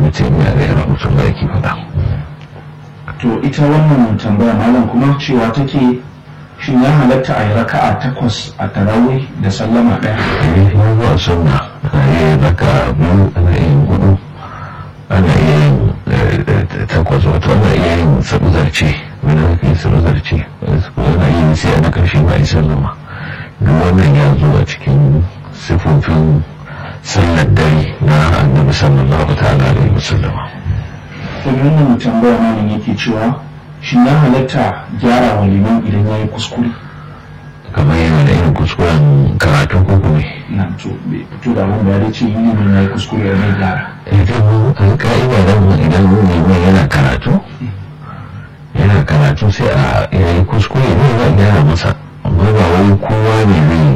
ibn taymiya alaihi rahmatullahi yake faɗa to ita wannan tambaya malam kuma cewa take shin ya halatta a yi raka'a takwas a tarawih da sallama ɗaya ya zuwa sunna ana iya raka biyu ana iya yin hudu ana iya yin takwas wato ana iya yin sabu zarce wani aka yi sabu zarce ana iya yin sai ana karshe ba a yi sallama duk wannan ya zo a cikin sifofin sallar dare na annabi sallallahu ta'ala alaihi wasallama kuma wannan tambaya malam yake cewa shin ya halatta gyara wa liman idan ya yi kuskure kamar yana da irin kuskuren karatu ko kuma na to bai fito da abin da ya ce yi liman ya yi kuskure ya mai gyara idan alƙa'ida dan idan liman yana karatu yana karatu sai a yayi kuskure ne za a gyara masa amma ba wai kowa ne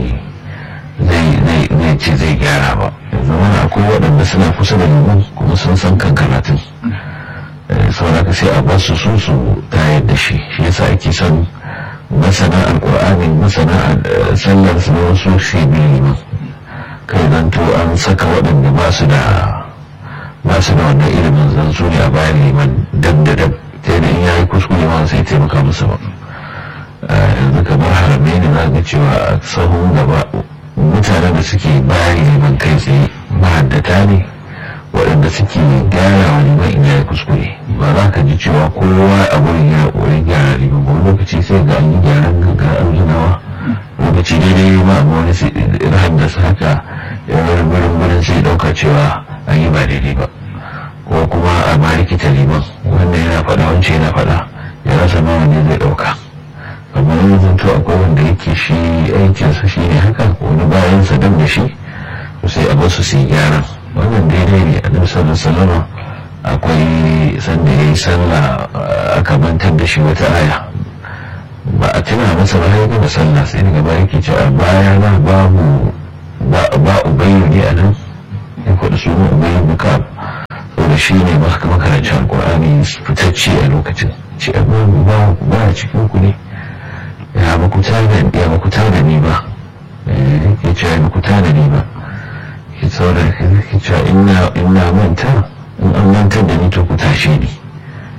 zai zai ce zai gyara ba yanzu wani akwai waɗanda suna kusa da liman kuma sun san kan karatun saboda sai a basu su su tayar da shi shi yasa ake son masana alƙur'ani masana sallar su wasu shi liman kai zanto an saka waɗanda ba su da ba su da wannan ilimin zan su ne a bayan liman dab da dab ta yadda in yayi kuskure ma sai taimaka musu ba yanzu kamar haramai ne za ga cewa a sahun gaba mutanen da suke bayan liman kai tsaye mahaddata ne waɗanda suke gyara wa liman in yayi kuskure ba za ka ji cewa kowa a wurin ya ƙoƙarin gyara liman ba lokaci sai ga an yi gyaran gaggar arzunawa lokaci daidai ma amma wani sai haddasa haka ya wurin wurin wurin sai ɗauka cewa an yi ba daidai ba ko kuma a ma rikita liman wanda yana faɗa wance yana faɗa ya rasa ma wanda zai ɗauka amma yanzu to akwai wanda yake shi aikinsa shi ne haka wani bayan sa dam da shi to sai a basu su yi gyaran wannan daidai ne a nufisar da salama akwai sanda ya yi sallah aka mantar da shi wata aya ba a tuna masa ba ya gama sallah sai daga baya yake cewa baya na babu ba ubayyu ne a nan ya faɗi sunan ubayyu buka saboda shi ne makarancin alkur'ani fitacce a lokacin ce amma ba a cikin ku ne ya ba ku da ni ba ya ce ya ba ku da ni ba ke saboda ke cewa ina manta in an mantar da ni to ku tashe ni